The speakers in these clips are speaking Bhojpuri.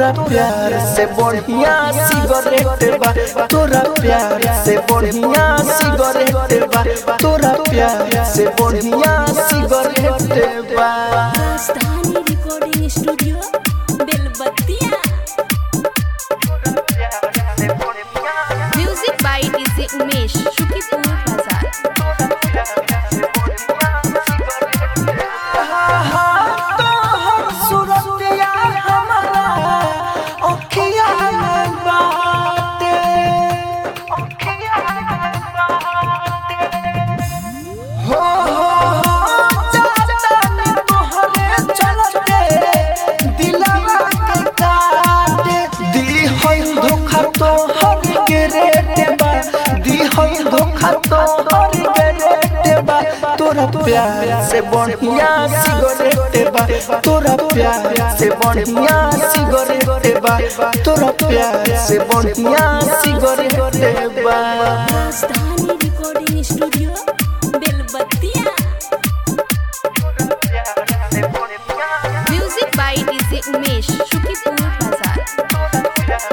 तोरा प्यार से बढ़िया सिगरेट बा तोरा प्यार से बढ़िया सिगरेट बा तोरा प्यार से बढ़िया सिगरेट बा Rajdhani recording studio Belbattiya music by DJ Umesh Shukipur Bazar तोहर सूरतिया हमारा अखिया में बाटे हो हो चाचा तोहरे चलते दिलवा के काटे दी है धोखा तोहर के रेट बा दी है धोखा तोहर के रेट बा तोरा प्यार से बढ़िया सिगरेट बा तोरा प्यार से बढ़िया सिगरेट बा तोरा प्यार से बढ़िया सिगरेट बा Rajdhani recording studio Belbattiya music by DJ Umesh Shukipur Bazar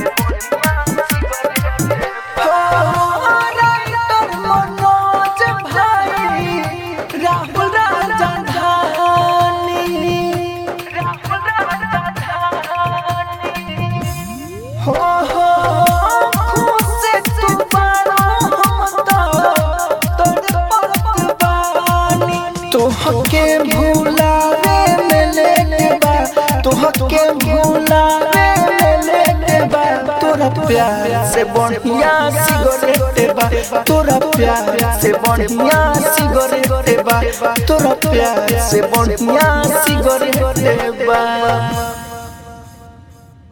writer Manoj भाई राहुल राजधानी हो हो खुश तू बारो हम तो तोर बानी तोहके भुलावे में लेके बा तोहके भुलावे में लेके बा तोरा प्यार से बढ़िया सिगरेट बा तोरा प्यार से बढ़िया सिगरेट बा तोरा प्यार से बढ़िया सिगरेट बा